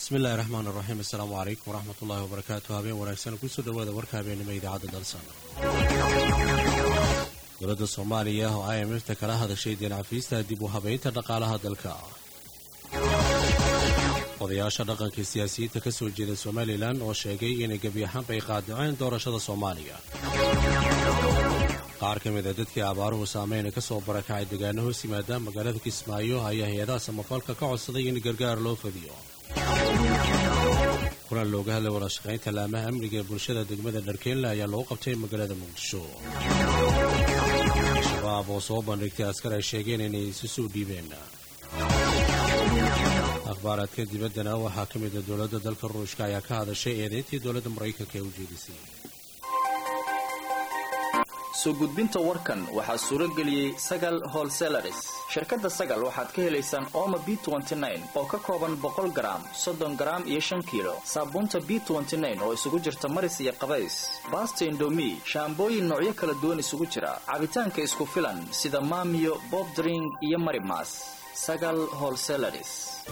bismillahi raxmaan raxiim assalaamu calaykum waraxmat ullaahi wabarakaatu habeen wanaagsan kusoo dhowaada warka habeenimo idaacadda dalsan dowladda soomaaliya oo i m f ta kala hadashay deencafiista dib u habaynta dhaqaalaha dalka odayaasha dhaqanka siyaasiyiinta ka soo jeeda somalilan oo sheegay inay gebi ahaanba ay qaadiceen doorashada soomaaliya qaar ka mid a dadkii abaaruhu saameyna ka soo barakacay degaano hoos yimaada magaalada kismaayo ayaa hay-adaha samafalka ka codsaday in gargaar loo fadiyo kulan looga hadlay wadashaqaynta laamaha amniga ee bulshada degmada dharkeenle ayaa lagu qabtay magaalada muqdisho al-shabaab oo soo bandhigtay askar ay sheegeen inay isu soo dhiibeen akhbaaraadka dibaddana waxaa ka mid a dowladda dalka ruushka ayaa ka hadashay eedayntii dowladda maraykanka ee u jeedisay soo gudbinta warkan waxaa suuro geliyey sagal holselaris shirkadda sagal waxaad ka helaysaan ooma b oo ka kooban boqol garaam soddon garaam iyo shan kiilo saabuunta b oo isugu jirta maris iyo qabays baasta indomi shaambooyin noocyo kala duwan isugu jira cabitaanka isku filan sida maamiyo bobdring iyo marimas sagal holselaris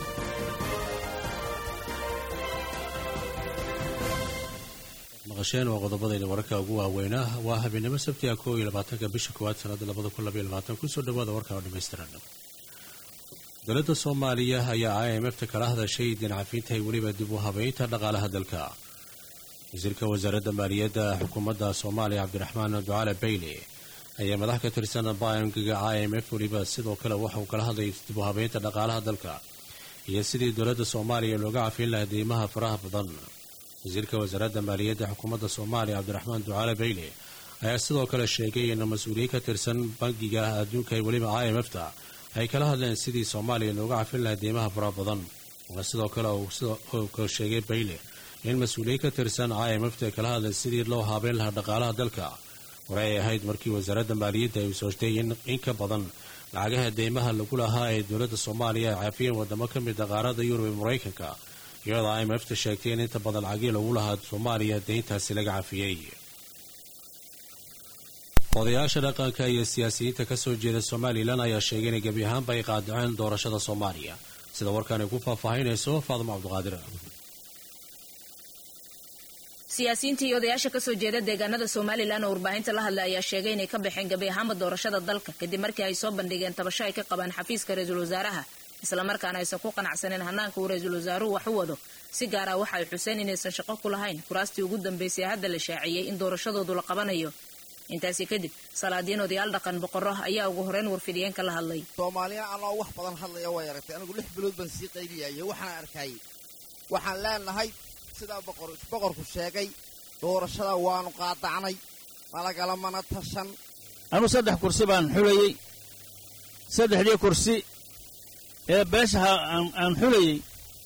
maqasheen waa qodobadayda wararka ugu waaweynaa waa habeenimo sabtiga koo iyo labaatanka bisha koowaad sanada labada kun labaiyo labaatan kusoo dhawaada warka oo dhammaystiran dowladda soomaaliya ayaa i m f ta kala hadashay deencafiinta weliba dib u habeynta dhaqaalaha dalka wasiirka wasaaradda maaliyadda xukuumadda soomaaliya cabdiraxmaan ducaale bayle ayaa madax ka tirsan bankiga i m f weliba sidoo kale waxauu kala hadlay dib u habeynta dhaqaalaha dalka iyo sidii dowladda soomaaliya looga cafiin lahaa deymaha faraha badan wasiirka wasaaradda maaliyadda xukuumadda soomaaliya cabdiraxmaan ducaale bayle ayaa sidoo kale sheegay in mas-uuliyiin ka tirsan bankiga adduunka weliba i m f ta ay kala hadleen sidii soomaaliya looga cafin lahaa deymaha faraha badan waa sidoo kale uu sheegay bayle in mas-uuliyiin ka tirsan i m f ta ay kala hadleen sidii loo haabeyn lahaa dhaqaalaha dalka hore ay ahayd markii wasaaradda maaliyadda ay sooshtay in ka badan lacagaha deymaha lagu lahaa ee dowladda soomaaliya ay cafiyeen wadamo ka mid a qaarada yurub ee maraykanka iyadoo i m f ta sheegtay in inta badan lacagii lagu lahaa soomaaliya deyntaasi laga cafiyey odayaasha dhaqanka iyo siyaasiyiinta ka soo jeeda somalilan ayaa sheegay inay gebi ahaanba ay qaadiceen doorashada soomaaliya sida warkaan ay ku faahfaahinayso faadimo cabduqaadir siyaasiyiinta iyo odayaasha kasoo jeeda deegaanada somalilan oo warbaahinta la hadlay ayaa sheegay inay ka baxeen gebi ahaanba doorashada dalka kadib markii ay soo bandhigeen tabasho ay ka qabaan xafiiska ra-iisul wasaaraha islamarkaana aysan ku qanacsaneen hanaanka uu ra-iisul wasaaruhu wax u wado si gaar ah waxa ay xuseen inaysan shaqo ku lahayn kuraastii ugu dambeysay hadda la shaaciyey in doorashadoodu la qabanayo intaasi kadib salaadiin odayaal dhaqan boqorro ayaa ugu horeyn warfidiyeenka la hadlay soomaaliya anoo wax badan hadlaya way aragtay anigu lix bilood baan sii qayliyaye waxaan arkay waxaan leenahay sidaa boqorku sheegay doorashada waanu qaadacnay malagala mana tashan anu saddex kursi baan xulayey saddexdii kursi ee beeshaha aan xulayey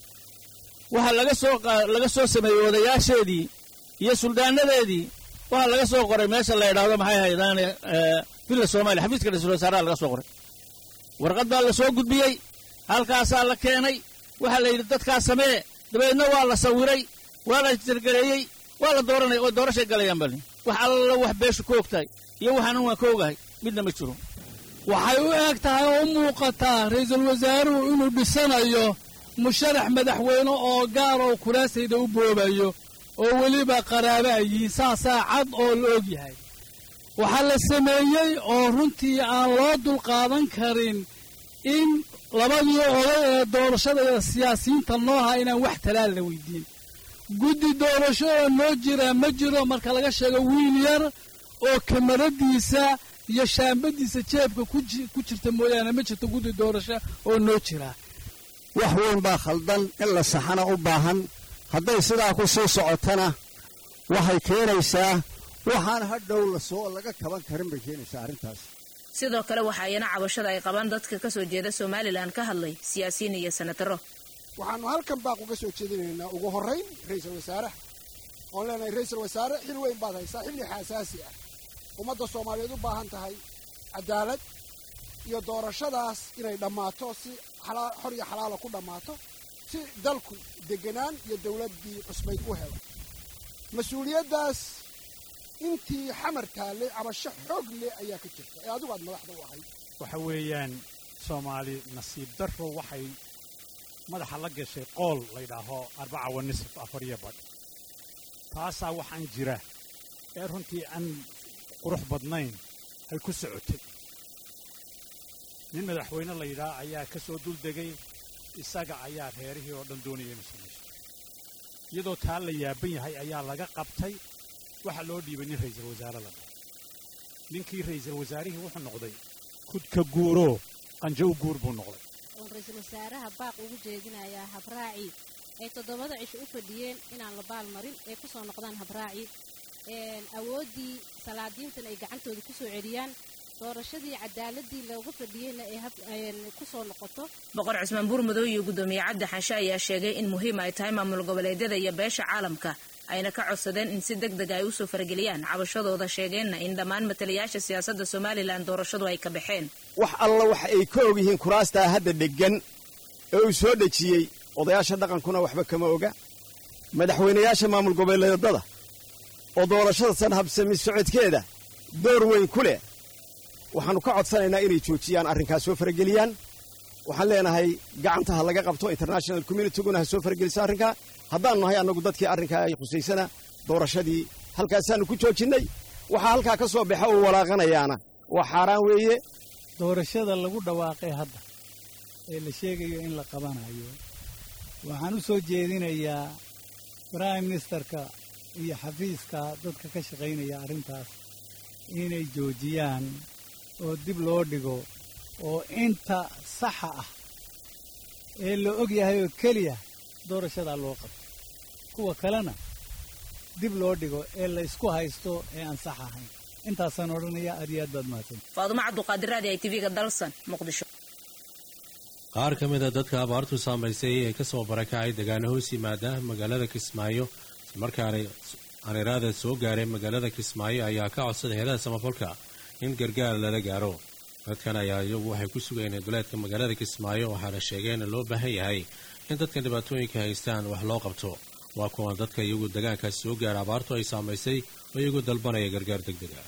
waxaa laga soo laga soo sameeyey odayaasheedii iyo suldaanadeedii waxaa laga soo qoray meesha la yidhaahdo maxay haydaane villa soomaaliya xafiiska ra-isul wasaaraha laga soo qoray warqad baa la soo gudbiyey halkaasaa la keenay waxaa la yidhi dadkaas samee dabeedna waa la sawiray waa la jargareeyey waa la dooranaya oo doorashay galayaan bali wax alla wax beeshu ka ogtahay iyo waxaanan waan ka ogahay midna ma jiro waxay u eg tahay oo u muuqataa ra-iisul wasaaruhu inuu dhisanayo musharax madaxweyne oo gaar oo kuraasayda u boobayo oo weliba qaraabo ay yihiin saasaa cad oo la og yahay waxaa la sameeyey oo runtii aan loo dulqaadan karin in labadii oday ee doorashada siyaasiyiinta nooha inaan wax talaal la weydiin guddi doorashada noo jira ma jiro marka laga sheego wiil yar oo kamaradiisa iyo shaambadiisa jeebka ku jirta mooyaane ma jirto guddi doorasho oo noo jira wax weyn baa khaldan in la saxana u baahan hadday sidaa ku sii socotana waxay keenaysaa waxaan hadhow lasoo laga kaban karin bay keenaysaa arrintaas sidoo kale waxa ayana cabashada ay qabaan dadka ka soo jeeda somalilan ka hadlay siyaasiyiin iyo senataro waxaannu halkan baaq uga soo jeedinaynaa ugu horrayn ra-iisul wasaaraha oon leenahay ra-iisul wasaare xil weyn baad haysaa xilli xaasaasi ah ummadda soomaaliyeed u baahan tahay cadaalad iyo doorashadaas inay dhammaato si xor iyo xalaala ku dhammaato si dalku deganaan iyo dawladdii cusbayd u helo mas-uuliyaddaas intii xamar taallay cabasho xoog leh ayaa ka jirta ee adigu aad madaxda u ahayd waxa weeyaan soomaali nasiib darro waxay madaxa la gashay qool laydhaaho arbaca wa nisf afar iyo badh taasaa waxaan jira ee runtii aan qurux badnayn ay ku socotay nin madaxweyne layidhaah ayaa ka soo duldegay isaga ayaa reerihii oo dhan doonaya inu samaysto iyadoo taa la yaaban yahay ayaa laga qabtay waxaa loo dhiibay nin ra'iisul wasaare la dhaho ninkii ra'iisul wasaarihii wuxuu noqday kudka guuroo qanjo u guur buu noqday oon ra-iisul wasaaraha baaq ugu jeedinayaa habraaci ay toddobada cisho u fadhiyeen inaan la baalmarin ay ku soo noqdaan habraaci awooddii salaadiintan ay gacantooda ku soo celiyaan doorashadii cadaaladii loogu fadhiyeyna ay ku soo noqoto boqor cismaan buurmadow iyo guddoomiye cabdi xanshe ayaa sheegay in muhiim ay tahay maamul goboleedyada iyo beesha caalamka ayna ka codsadeen in si deg deg ay usoo farageliyaan cabashadooda sheegeenna in dhammaan matalayaasha siyaasadda somalilan doorashadu ay ka baxeen wax alla wax ay ka og yihiin kuraastaa hadda dheggan ee uu soo dhejiyey odayaasha dhaqankuna waxba kama oga madaxweynayaasha maamul goboleedyada oo doorashada san habsami socodkeeda door weyn ku leh waxaannu ka codsanaynaa inay joojiyaan arrinkaas soo farageliyaan waxaan leenahay gacanta ha laga qabto international communityguna ha soo farageliso arrinkaa haddaannu nahay annagu dadkii arrinkaa ay khusaysana doorashadii halkaasaannu ku joojinnay waxaa halkaa ka soo baxa uu walaaqanayaana waa xaaraan weeye doorashada lagu dhawaaqay hadda ee la sheegayo in la qabanayo waxaan u soo jeedinayaa brime ministerka iyo xafiiska dadka ka shaqaynaya arrintaas inay joojiyaan oo dib loo dhigo oo inta saxa ah ee la og yahay oo keliya doorashadaa loo qabto kuwa kalena dib loo dhigo ee la isku haysto ee aan sax ahayn intaasaan odhanaya aad iyo aad baad mahadsan faadumo cabduqaadir raadi ay tv-ga dalsan muqdisho qaar ka mid a dadka abaartu saamaysay ee ka soo barakacay degaano hoos yimaada magaalada kismaayo islamarkaana aniraada soo gaaray magaalada kismaayo ayaa ka codsaday heedaha samafalka in gargaar lala gaaro dadkan ayaa iyagu waxay ku sugayeen duleedka magaalada kismaayo waxaana sheegeen in loo baahan yahay in dadkan dhibaatooyinka haystaan wax loo qabto waa kuwan dadka iyagu degaankaas soo gaara abaartu ay saamaysay oo iyagu dalbanaya gargaar deg deg ah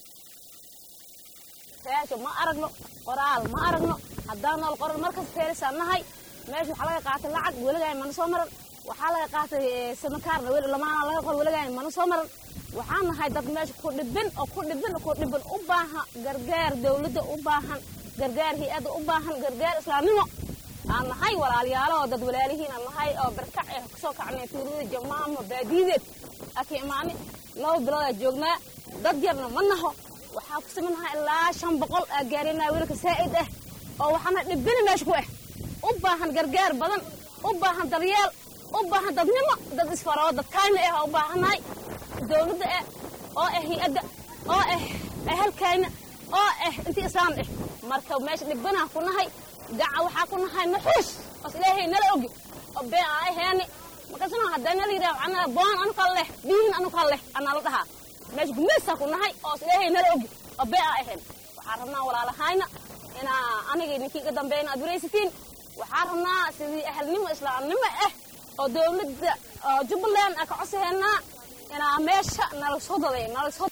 reesha ma aragno qoraal ma aragno haddaan nool qoran markas feerisaan nahay meesha waxaa laga qaatay lacag weligaay mana soo maran waxaa laga qaatay samakaarna lamaana laga qor weligaay mana soo maran waxaan nahay dad meesha ku dhibin oo ku dhibin ku dhibin u baahan gargaar dawladda u baahan gargaar hay-adda u baahan gargaar islaamnimo aan nahay walaalayaalo oo dad walaalihiin aan nahay oo barkac eh kusoo kacnay tuulada jamaama baadiideed aki imaani laba bilood aa joognaa dad yarna ma naho waxaa ku samaynahaa ilaa shan boqol aa gaarinaa wiilka saa'id ah oo waxaana dhibini meesha ku ah u baahan gargaar badan u baahan daryeel u baahan dadnimo dad isfaroo dadkayna ah oo u baahannahay dawladda ah oo ah hay-adda oo ah ahalkayna oo ah intii islaam ah marka meesha dhibanaha ku nahay gaca waxaa ku nahay naxuus os ilaahay nala ogi oo been aa aheeni markaasna haddaa nala yidhaha anaa boon anu kala leh biihin anu kala leh anaa la dhahaa meesha gumaysaa ku nahay oo ilaahay nala ogi oo been aa ahayn waxaan rabnaa walaalahayna inaa aniga ninkii iga dambeeyna aad waraysatiin waxaan rabnaa sidii ahalnimo islaamnimo ah oo dawladda oo jubbaland aan ka codsahaynaa inaa meesha nala soo daday nala soo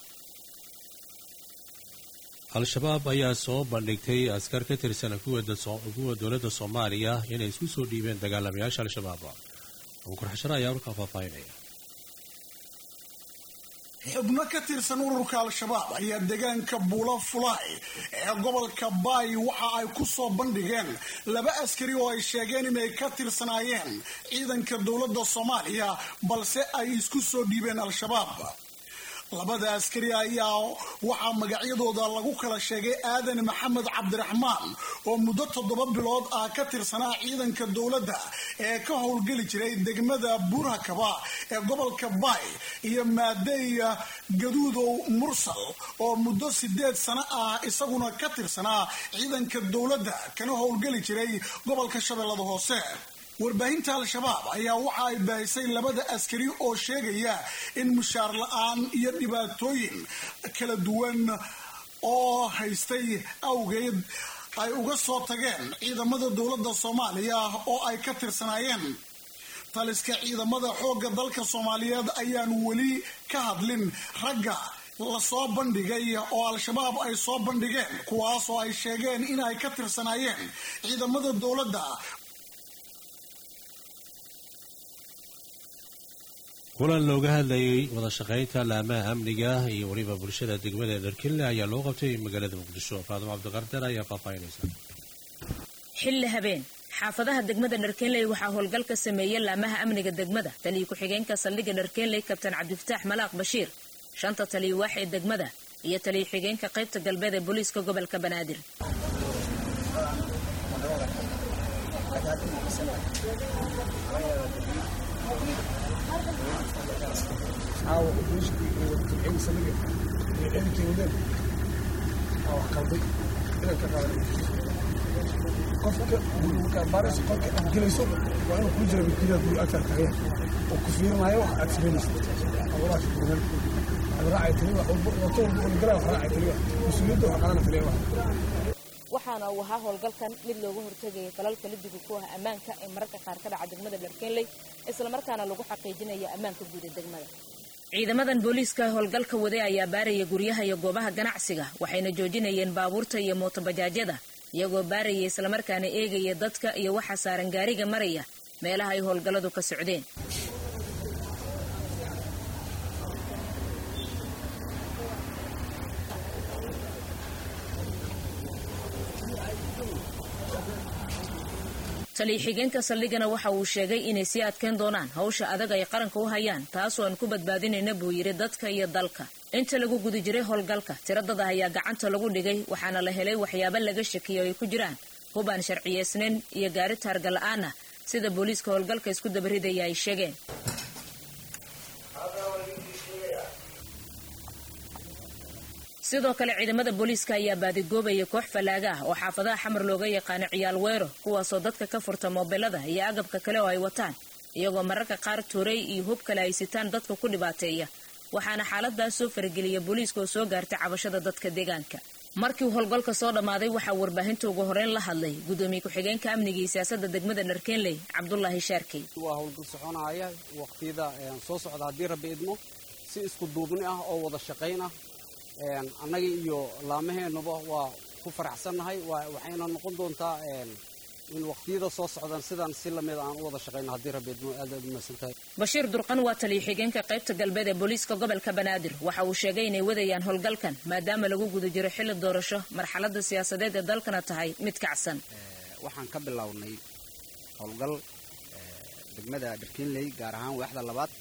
al-shabaab ayaa soo bandhigtay askar ka tirsan kuwa dowladda soomaaliya inay isku soo dhiibeen dagaalamayaasha al-shabaab abukur xashare ayaa warkaa faahfaahinaya xubno ka tirsan ururka al-shabaab ayaa deegaanka buula fulaay ee gobolka baay waxa ay ku soo bandhigeen laba askari oo ay sheegeen inay ka tirsanaayeen ciidanka dowladda soomaaliya balse ay isku soo dhiibeen al-shabaab labada askari ayaa waxaa magacyadooda lagu kala sheegay aadan maxamed cabdiraxmaan oo muddo toddoba bilood ah ka tirsanaa ciidanka dowladda ee ka howlgeli jiray degmada buurhakaba ee gobolka baay iyo maadeya gaduudow mursal oo muddo sideed sano ah isaguna ka tirsanaa ciidanka dowladda kana howlgeli jiray gobolka shabeellada hoose warbaahinta al-shabaab ayaa waxa ay baahisay labada askari oo sheegaya in mushaar la-aan iyo dhibaatooyin kala duwan oo haystay awgeed ay uga soo tageen ciidamada dowladda soomaaliya oo ay ka tirsanaayeen taliska ciidamada xoogga dalka soomaaliyeed ayaan weli ka hadlin ragga lasoo bandhigay oo al-shabaab ay soo bandhigeen kuwaas oo ay sheegeen in ay ka tirsanaayeen ciidamada dowladda kulan looga hadlayay wada shaqaynta laamaha amniga iyo weliba bulshada degmada dharkinle ayaa loo qabtay magaalada muqdisho faadimo cabdiqarder ayaa faahfaahinaysa xilli habeen xaafadaha degmada dharkeenley waxaa howlgal ka sameeyey laamaha amniga degmada taliyo ku-xigeenka saldhigga dharkeenley kabtan cabdifataax malaaq bashiir shanta taliyo waax ee degmada iyo taliyo xigeenka qaybta galbeed ee booliiska gobolka banaadir qofka baaris qolka aad gelayso waa inuu kuu jira milkiilaha guri agtaad tagaya oo ku fiirinayo wax aad samaynayso awalaas kuugan aad raacay tali wax walba wato walba oo galaa wax raacay tali wax mas-uuliyadda wax qaadana tali wax waxaana uu ahaa howlgalkan mid looga hortegayay falalka lidiga ku ah ammaanka ee mararka qaar ka dhaca degmada dharkeenley islamarkaana lagu xaqiijinaya ammaanka guud ee degmada ciidamadan booliiska howlgalka waday ayaa baaraya guryaha iyo goobaha ganacsiga waxayna joojinayeen baabuurta iyo mootobajaajyada iyagoo baaraya islamarkaana eegaya dadka iyo waxa saaran gaariga maraya meelaha ay howlgalladu ka socdeen taliyo xigeenka saldhigana waxa uu sheegay inay sii adkeyn doonaan hawsha adag ay qaranka u hayaan taasoo aan ku badbaadinayna buu yidhi dadka iyo dalka inta lagu guda jiray howlgalka tiro dad ah ayaa gacanta lagu dhigay waxaana la helay waxyaabo laga shakiyo ay ku jiraan hub aan sharciyeysnayn iyo gaari taarga la-aan ah sida booliiska howlgalka isku dabaridaya ay sheegeen sidoo kale ciidamada booliiska ayaa baadigoobaya koox fallaaga ah oo xaafadaha xamar looga yaqaano ciyaal weero kuwaasoo dadka ka furta moobilada iyo agabka kale oo ay wataan iyagoo mararka qaar tuuray iyo hub kale ay sitaan dadka ku dhibaateeya waxaana xaaladaas soo farageliya booliiska oo soo gaartay cabashada dadka deegaanka markii uu howlgalka soo dhammaaday waxaa warbaahinta ugu horeyn la hadlay gudoomiye ku-xigeenka amniga iyo siyaasada degmada dharkeenley cabdulaahi shaarkey waa howlgal soconaya waqtiyada soo socda haddii rabbi idmo si isku duubni ah oo wada shaqayn ah annaga iyo laamaheennuba waa ku faraxsannahay waxayna noqon doontaa in waqtiyada soo socdaan sidaan si lamid aan u wada shaqayno haddii rabbi idmo aad aad umaysan tahay bashiir durqan waa taliyo xigeenka qaybta galbeed ee booliiska gobolka banaadir waxa uu sheegay inay wadayaan howlgalkan maadaama lagu guda jiro xilli doorasho marxaladda siyaasadeed ee dalkana tahay mid kacsan waxaan ka bilownay howlgal degmada dharkiinley gaar ahaan waaxda labaad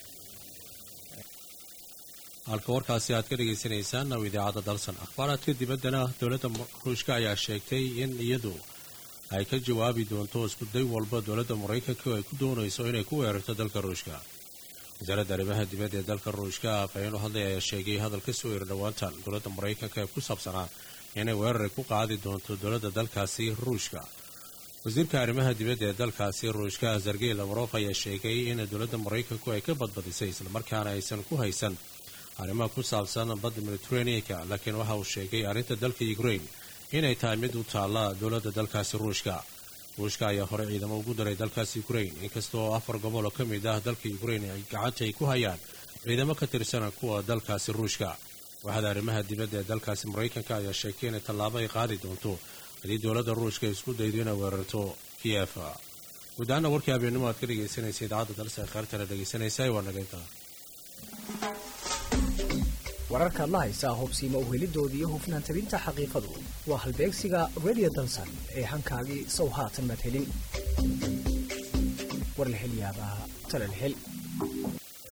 halka warkaasi aad ka dhagaysanaysaan oo idaacadda dalsan akhbaaraadka dibaddana dowladda ruushka ayaa sheegtay in iyadu ay ka jawaabi doonto iskuday walba dowladda maraykanka oo ay ku doonayso inay ku weerarto dalka ruushka wasaaradda arrimaha dibadda ee dalka ruushka afhayeen u hadlay ayaa sheegay hadal ka soo eri dhowaantan dowladda maraykanka ee ku saabsanaa inay weerar ku qaadi doonto dowladda dalkaasi ruushka wasiirka arrimaha dibadda ee dalkaasi ruushka sergey lavrov ayaa sheegay in dowladda maraykanku ay ka badbadisay islamarkaana aysan ku haysan arrimaha ku saabsan badda mediteraneanka laakiin waxa uu sheegay arrinta dalka ukraine inay tahay mid u taalla dowladda dalkaasi ruushka ruushka ayaa hore ciidamo ugu daray dalkaasi ukraine inkastoo afar gobol oo ka mid ah dalka ukraine ay gacanta ay ku hayaan ciidamo ka tirsan kuwa dalkaasi ruushka waxaada arrimaha dibadda ee dalkaasi maraykanka ayaa sheegtay inay tallaabo ay qaadi doonto haddii dowladda ruushka isku daydo inay weerarto kiyef guud ahaana warkii habeennimo aad ka dhegaysanaysa idaacadda dalsa kheyrtana dhegaysanaysa waa nageynta wararka adla haysaa hubsiima uhelidooda iyo hufnaan tabinta xaqiiqadu waa halbeegsiga radio dalsan ee hankaagii sow haatan maad helin war la hel yaabaa tala la hel